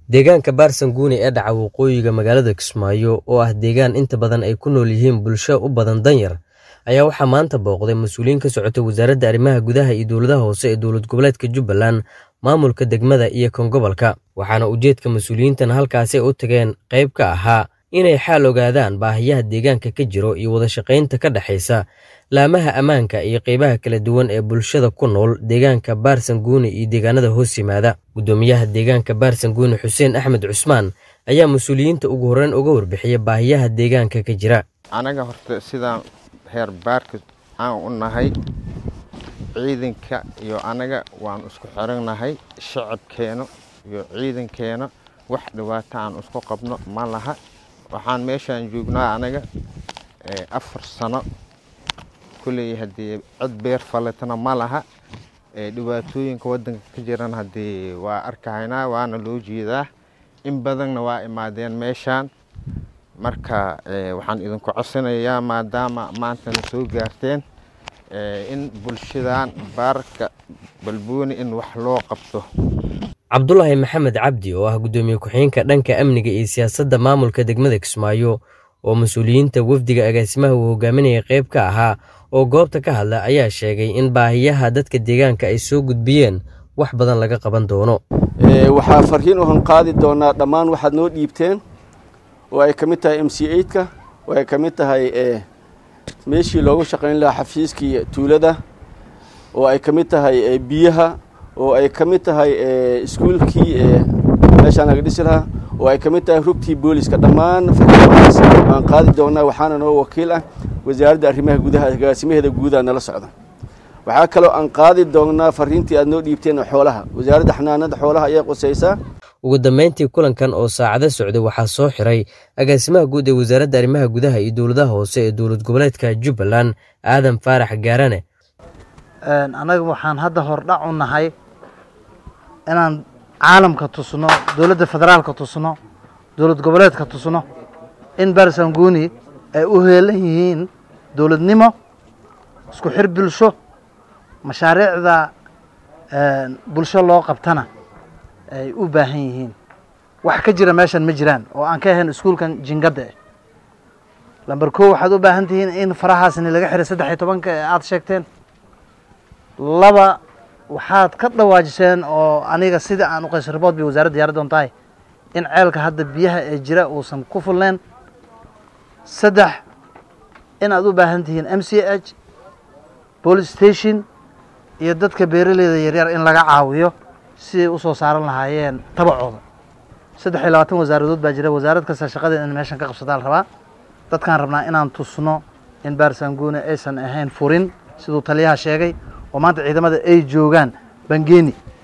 deegaanka baarsanguuni ee dhaca waqooyiga magaalada kismaayo oo ah deegaan inta badan ay ku nool yihiin bulsho u badan danyar ayaa waxaa maanta booqday mas-uuliyiin ka socota wasaaradda arrimaha gudaha iyo dowladaha hoose ee dowlad goboleedka jubbaland maamulka degmada iyo kan gobolka waxaana ujeedka mas-uuliyiintan halkaasi ay u tageen qayb ka ahaa inay xaal ogaadaan baahiyaha deegaanka ka jiro iyo wadashaqaynta ka dhexaysa laamaha ammaanka iyo qaybaha kala duwan ee bulshada ku nool deegaanka baarsanguuni iyo deegaanada hoos yimaada guddoomiyaha deegaanka baarsanguuni xuseen axmed cusmaan ayaa mas-uuliyiinta ugu horreyn uga warbixiya baahiyaha deegaanka ka jira anaga horta sidaan heer baarka aan u nahay ciidanka iyo anaga waan isku xirannahay shacabkeena iyo ciidankeena wax dhibaato aan isku qabno ma laha waxaan meeshaan joognaa anaga afar sano kulley haddii cid beer faletana ma laha dhibaatooyinka waddanka ka jiran haddii waa arkahaynaa waana loo jeedaa in badanna waa imaadeen meeshaan marka waxaan idinku codsanayaa maadaama maantana soo gaarteen in bulshadan baarka balbooni in wax loo qabto cabdulaahi maxamed cabdi oo ah guddoomiye ku-xigeenka dhanka amniga iyo siyaasadda maamulka degmada kismaayo oo mas-uuliyiinta wafdiga agaasimaha uu hogaaminaya qayb ka ahaa oo goobta ka hadla ayaa sheegay in baahiyaha dadka deegaanka ay soo gudbiyeen wax badan laga qaban doono waxaa farriin u hanqaadi doonaa dhammaan waxaad noo dhiibteen oo ay ka mid tahay m c eidka oo ay ka mid tahay meeshii loogu shaqayn lahaa xafiiskii tuulada oo ay ka mid tahay biyaha oo ay ka mid tahay iskuulkii meeshaan laga dhisi lahaa oo ay ka mid tahay rugtii booliska dhammaan farriimahaas waan qaadi doonaa waxaana noo wakiil ah wasaaradda arrimaha gudaha agaasimaheeda guudaa nala socda waxaa kaloo aan qaadi doonaa farriintii aad noo dhiibteen xoolaha wasaaradda xanaanada xoolaha ayaa qusaysaa ugu dambeyntii kulankan oo saacado socday waxaa soo xiray agaasimaha guud ee wasaaradda arrimaha gudaha iyo dowladaha hoose ee dowlad goboleedka jubbaland aadan faarax gaarane annaga waxaan hadda hordhac u nahay inaan caalamka tusno dowladda federaalka tusno dowlad goboleedka tusno in baarsanguuni ay u heelan yihiin dowladnimo isku xir bulsho mashaariicda bulsho loo qabtana ay u baahan yihiin wax ka jira meeshan ma jiraan oo aan ka ahayn iskuulkan jingadda eh lamber kow waxaad u baahan tihiin in farahaasni laga xiray saddex iyo tobanka ee aada sheegteen laba waxaad ka dhawaajiseen oo aniga sida aan u qays ribood bay wasaaradda diyaara doon tahay in ceelka hadda biyaha ee jira uusan ku fulneyn saddex in aad u baahan tihiin m c h police station iyo dadka beeraleyda yaryar in laga caawiyo siday usoo saaran lahaayeen tabacooda saddex iyo labaatan wasaaradood baa jira wasaarad kasta shaqadeeda in meeshan ka qabsataa la rabaa dadkaan rabnaa inaan tusno in baarsanguune aysan ahayn furin siduu taliyaha sheegay oo maanta ciidamada ay joogaan bangeeni